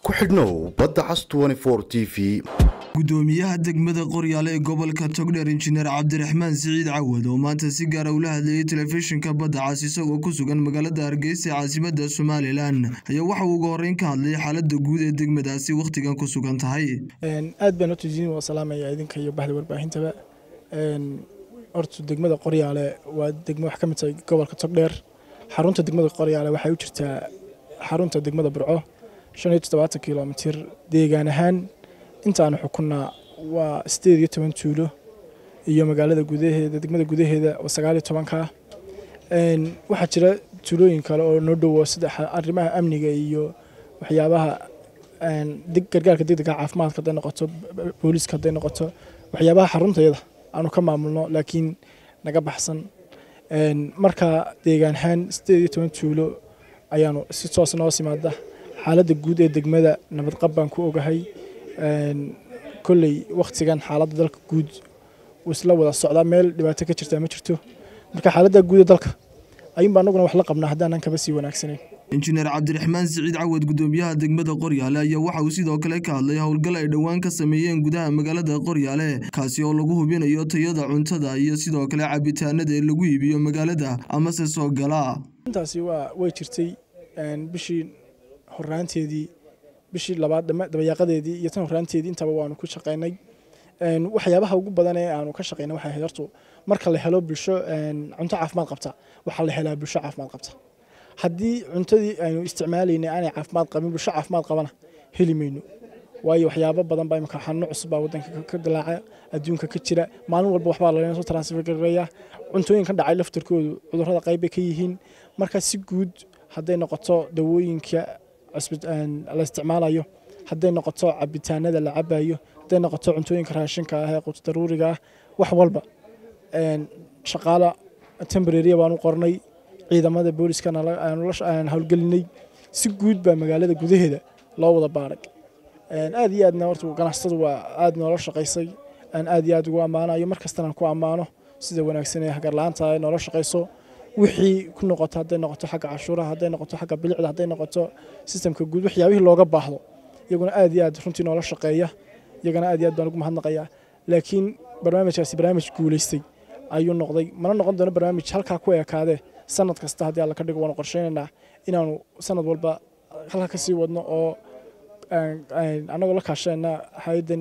ku xidhnow badda cas t v gudoomiyaha degmada qoryaale ee gobolka togdheer injineer cabdiraxmaan siciid cawad oo maanta si gaara ula hadlayay telefishinka badda cas isagoo ku sugan magaalada hargeysa ee caasimada somalilan ayaa waxa uu uga horeyn ka hadlay xaalada guud ee degmadaasi wakhtigan ku sugan tahay aad baan horta waa salaamaya idinka iyo baxda warbaahintaba horta degmada qoryaale waa degmo wax ka mid tahay gobolka togdheer xarunta degmada qoryaale waxay u jirtaa xarunta degmada burco shan iyo toddobaatan kilomitir deegaan ahaan intaanu xukunnaa waa sideed iyo toban tuulo iyo magaalada gudaheeda degmada gudaheeda oo sagaal iyo tobanka waxaa jira tuulooyin kale oo noo dhowo sida arrimaha amniga iyo waxyaabaha gargaarka degdega caafimaadka hadday noqoto booliiska hadday noqoto waxyaabaha xaruntayada aanu ka maamulno laakiin naga baxsan marka deegaan ahaan sideed iyo toban tuulo ayaanu si toos noo simaada xaaladda guud ee degmada nabadqab baan ku ogahay kolley wakhtigan xaaladda dalka guud uu isla wada socdaa meel dhibaato ka jirtaa ma jirto marka xaaladda guud ee dalka ayuunba anaguna wax la qabnaa haddaanan kaba sii wanaagsanayn injineer cabdiraxmaan siciid cawad gudoomiyaha degmada qoryaale ayaa waxa uu sidoo kale ka hadlay howlgal ay dhowaan ka sameeyeen gudaha magaalada qoryaale kaasi oo lagu hubinayo tayada cuntada iyo sidoo kale cabitaanada ee lagu iibiyo magaalada amase soo gala intaasi waa way jirtay bishii horaanteedii bishii labaad dabayaaqadeedii iyo tan horaanteedii intaba waanu ku shaqaynay waxyaabaha ugu badan ee aanu ka shaqaynay waxay ahayd horta marka la helo bulsho cunto caafimaad qabta waxaa la helaa bulsho caafimaad qabta haddii cuntadii aynu isticmaalaynay aanay caafimaad qabin bulsho caafimaad qabana heli mayno waayo waxyaabo badan baa imika xanuuno cusub baa wadanka ka dilaaca adduunka ka jira maalin walba waxbaa laga soo transfer gareeya cuntooyin ka dhacay laftarkoodu cudurrada qayb bay ka yihiin marka si guud hadday noqoto dawooyinka la isticmaalayo hadday noqoto cabitaanada la cabayo hadday noqoto cuntooyinka raashinka ah ee quud daruuriga ah wax walba shaqaala tembrariya baanu qornay ciidamada booliskana aan howlgelinay si guud baa magaalada gudaheeda loo wada baaray aad iyo aadna horta ganacsatadu waa aad noola shaqaysay aan aad iyo aad ugu ammaanayo mar kastana ku ammaano sida wanaagsan ee hagarla-aanta ay noola shaqayso wixii ku noqoto hadday noqoto xagga cashuuraha hadday noqoto xagga bilicda hadday noqoto sistamka guud waxyaabihii looga baahdo iyaguna aad iyo aad runtii noola shaqeeya iyagana aad iyo aad baan ugu mahadnaqayaa laakiin barnaamijkaasi barnaamij guulaystay ayuu noqday mana noqon doono barnaamij halkaa ku ekaadee sanad kasta haddii alla ka dhigo waanu qorsheynaynaa inaanu sanad walba halkaa ka sii wadno oo annagoo la kaashayna hay-addan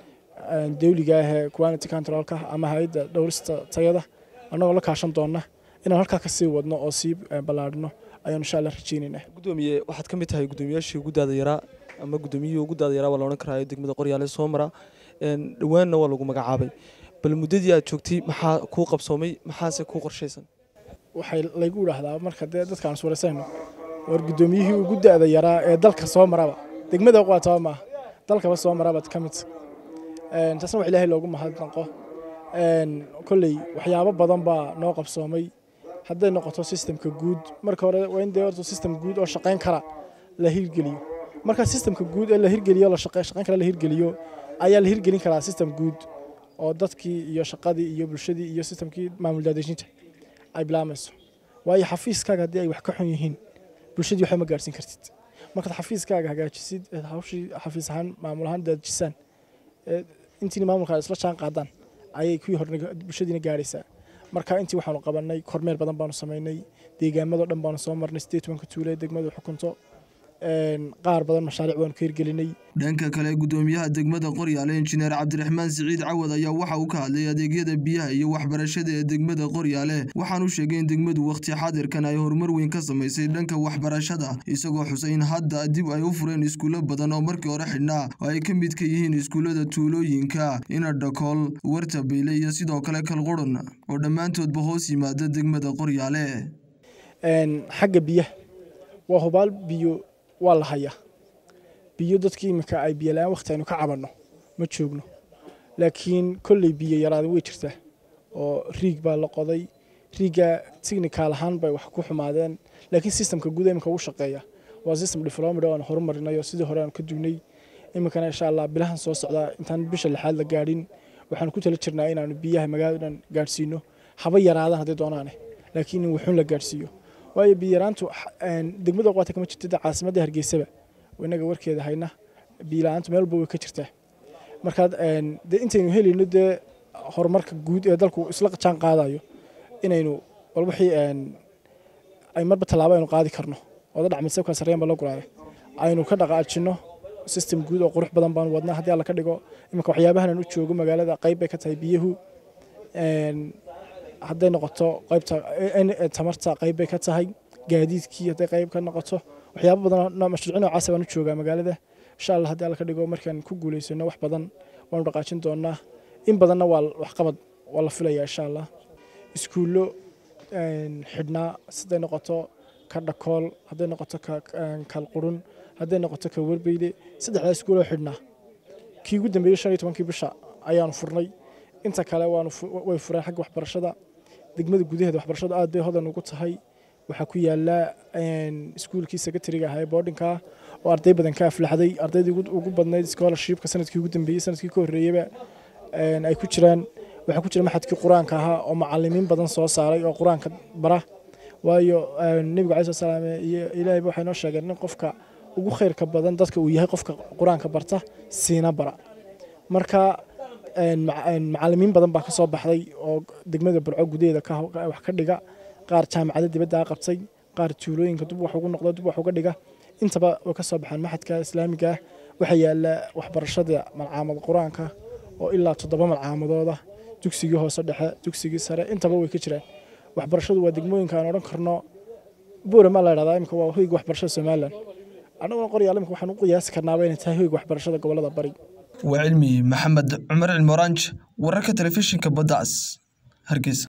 dawliga ah ee quality controlka ama hay-adda dhowrista tayada annagoo la kaashan doona inaan halkaa ka sii wadno oo sii ballaadhino ayaan insha allah rajeynaynaa gudoomiye waxaad ka mid tahay gudoomiyaashii ugu daada yaraa ama gudoomiyihii ugu daada yaraa waa la odhan karaayo degmada qoryaale soo mara dhowaanna waa lagu magacaabay bal muddadii aad joogtay maxaa kuu qabsoomay maxaase kuu qorshaysan waxay laygu idhaahdaa marka dee dadkaan iswareysayno war gudoomiyihii ugu da-da yaraa ee dalka soo maraba degmada qaataba maaha dalkaba soo marabaad ka mid taasna wax ilaahay loogu mahadnaqo kolley waxyaabo badan baa noo qabsoomay hadday noqoto sistemka guud marka hore waa in dee horta sistem guud oo shaqayn kara la hirgeliyo marka sistemka guud ee la hirgeliyo la shaqayn kara la hirgeliyo ayaa la hirgelin karaa sistem guud oo dadkii iyo shaqadii iyo bulshadii iyo sistemkii maamul daadejinta ay bilaamayso waayo xafiiskaaga haddii ay wax ka xun yihiin bulshadii waxba ma gaarhsiin kartid markaad xafiiskaaga hagaajisid hawshii xafiis ahaan maamul ahaan daadejisaan intiina maamulka isla jaan qaadaan ayay kuwii hore bulshadiina gaaraysaa marka intii waxaanu qabanay kormeer badan baanu samaynay deegaamado dhan baanu soo marnay sideed tobanka tuule degmadu xukunto qaar badan mashaariic waanu ka hirgelinay dhanka kale gudoomiyaha degmada qoryaale injineer cabdiraxmaan siciid cawad ayaa waxa uu ka hadlay adeegyada biyaha iyo waxbarashada ee degmada qoryaale waxaanu sheegay in degmadu wakhti xaadirkan ay horumar weyn ka samaysay dhanka waxbarashada isagoo xusay in hadda dib ay u fureen iskuulo badan oo markii hore xidhnaa oo ay ka mid ka yihiin iskuullada tuulooyinka inadhakool wartabeyle iyo sidoo kale kalqurun oo dhammaantoodba hoos yimaada degmada qoryaale xagga biyaha waa hubaal biyo waa la hayaa biyo dadkii iminka ay biyo la-aan waqti aynu ka cabanno ma joogno laakiin kolley biyo yaraada way jirtaa oo riig baa la qoday riigga technical ahaan bay wax ku xumaadeen laakiin sistemka guud iminka ugu shaqeeya waa system development oo aan horumarinayo sidii hore aan ka dugnay iminkana insha allah bilahan soo socdaa intaan bisha lixaad la gaadhin waxaan ku tala jirnaa inaanu biyaha magaalada dhan gaadhsiino haba yaraadaan hadday doonaane laakiin in wuxuun la gaadhsiiyo waayo biyaraantu degmada qaata kama jirto caasimadda hargeysaba inaga warkeeda hayna biila-aanta meel walba way ka jirtaa markaa dee intaynu helayno dee horumarka guud ee dalku isla jaan qaadayo inaynu bal wixii ay marba tallaabo aynu qaadi karno wada dhacmisabka sarreyan ba la guraaday aynu ka dhaqaajino system guud oo qurux badan baan wadnaa haddii alla ka dhigo iminka waxyaabahanan u joogo magaalada qayb bay ka tahay biyuhu hadday noqoto qaybta tamarta qayb bay ka tahay gaadiidkii hadday qayb ka noqoto waxyaabo badan mashruuci noocaasa baan u joogaa magaalada insha allah haddii alla ka dhigo markaan ku guulaysano wax badan waanu dhaqaajin doonaa in badanna waa waxqabad waa la filayaa insha allah iskuullo xidhnaa siday noqoto ka dhakool hadday noqoto kalqurun hadday noqoto ka warbeyde saddexdaa iskuuloo xidhnaa kii ugu dambeeyey shan iyo tobankii bisha ayaanu furnay inta kale waanu way fureen xagga waxbarashada degmada gudaheeda waxbarashadu aad bay hodan ugu tahay waxaa ku yaala iskuulkii secretariga ahaa ee boardinka oo arday badan ka aflaxday ardaydii ugu badnayd scholarshipka sanadkii ugu dambeeyey sanadkii ka horreeyeyba ay ku jiraan waxaa ku jira maxadkii qur-aanka ahaa oo macalimiin badan soo saaray oo qur-aanka bara waayo nebigu calayi salaam iyo ilaahayba waxay noo sheegeen in qofka ugu khayrka badan dadka uu yahay qofka qur-aanka barta siina bara marka macalimiin badan baa ka soo baxday oo degmada burco gudaheeda wax ka dhiga qaar jaamacada dibadda qabtay qaar tuulooyinka dub wax ugu noqdo dub wax uga dhiga intaba way ka soo baxaan maxadka islaamiga ah waxaa yaala waxbarashada malcaamad qur-aanka oo ilaa toddoba malcaamadooda dugsigii hoose dhexe dugsigii sare intaba way ka jiraan waxbarashadu waa degmooyinka aan odhan karno buurama la dhahdaa imika waa hoyga waxbarashada somalilan annaguna qoryaal imika waxaan u qiyaasi karnaaba inay tahay hoyga waxbarashada gobolada bari waa cilmi maxamed cumar cilmoranj wararka telefishinka badda cas hargeysa